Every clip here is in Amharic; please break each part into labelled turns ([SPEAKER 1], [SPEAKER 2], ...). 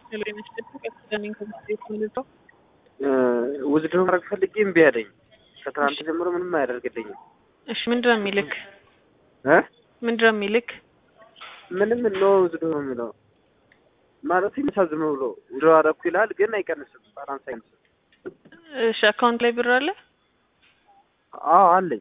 [SPEAKER 1] ውዝድሮ ማድረግ ፈልጌ እምቢ አለኝ። ከትናንት ጀምሮ ምንም አያደርግልኝም።
[SPEAKER 2] እሺ ምንድን ነው የሚልክ?
[SPEAKER 1] እ
[SPEAKER 2] ምንድን ነው የሚልክ?
[SPEAKER 1] ምንም ኖ ውዝድሮ ነው የሚለው ማለት የሚሳዝም ብሎ ውድሮ አደረኩ ይላል፣ ግን አይቀንስም። ባላንስ አይቀንስም።
[SPEAKER 2] እሺ አካውንት ላይ ብር አለ?
[SPEAKER 1] አዎ አለኝ።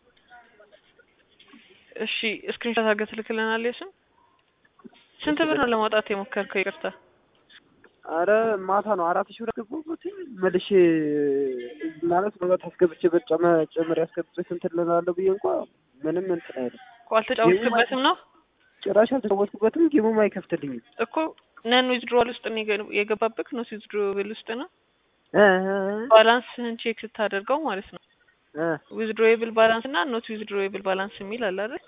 [SPEAKER 2] እሺ ስክሪንሾት አድርገህ ትልክልናል። የስም ስንት ብር ነው ለማውጣት የሞከርከው? ይቅርታ
[SPEAKER 1] አረ ማታ ነው አራት ሺህ ብር አስገባሁበት መልሼ ማለት በበት አስገብቼበት ጨመ ጨምሬ አስገብቼ እንትን እላለሁ ብዬ እንኳ ምንም እንትን አይልም።
[SPEAKER 2] እኮ አልተጫወትክበትም ነው
[SPEAKER 1] ጭራሽ አልተጫወትኩበትም። ጌሙም አይከፍትልኝም
[SPEAKER 2] እኮ ነን ዊዝድሮዋል ውስጥ ነው የገ- የገባብክ ነው ዊዝድሮብል ውስጥ ነው
[SPEAKER 1] እ
[SPEAKER 2] ባላንስህን ቼክ ስታደርገው ማለት ነው።
[SPEAKER 1] እ
[SPEAKER 2] ዊዝድሮዌብል ባላንስ እና ኖት ዊዝድሮዌብል ባላንስ የሚል አለ አይደል?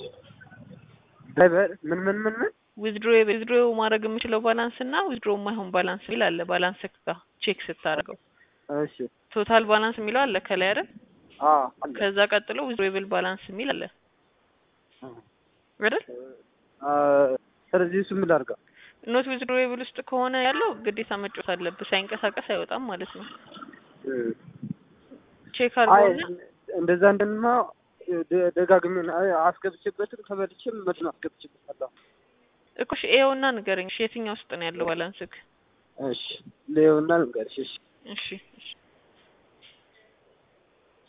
[SPEAKER 1] ድራይቨር ምን ምን ምን ምን
[SPEAKER 2] ዊዝድሮዌብል ዊዝድሮ ማድረግ የምችለው ባላንስ እና ዊዝድሮ የማይሆን ባላንስ የሚል አለ። ባላንስ ጋር ቼክ ስታደርገው
[SPEAKER 1] እሺ
[SPEAKER 2] ቶታል ባላንስ የሚለው አለ ከላይ አይደል?
[SPEAKER 1] አ አለ
[SPEAKER 2] ከዛ ቀጥሎ ዊዝድሮዌብል ባላንስ የሚል አለ አይደል?
[SPEAKER 1] አ ስለዚህ እሱ ምን ላድርጋ?
[SPEAKER 2] ኖት ዊዝድሮዌብል ውስጥ ከሆነ ያለው ግዴታ መጫወት አለብህ። ሳይንቀሳቀስ አይወጣም ማለት ነው። ቼክ
[SPEAKER 1] አይ
[SPEAKER 2] አድርገውና
[SPEAKER 1] እንደዛ እንደማ ደ- ደጋግሜ አይ አስገብቼበትም ተበልቼም መድን አስገብቼበታለሁ።
[SPEAKER 2] እኮ እሺ ይኸውና ንገረኝ። እሺ የትኛው ውስጥ ነው ያለው ባላንስክ?
[SPEAKER 1] እሺ ሌውና ልንገርሽ እሺ
[SPEAKER 2] እሺ እሺ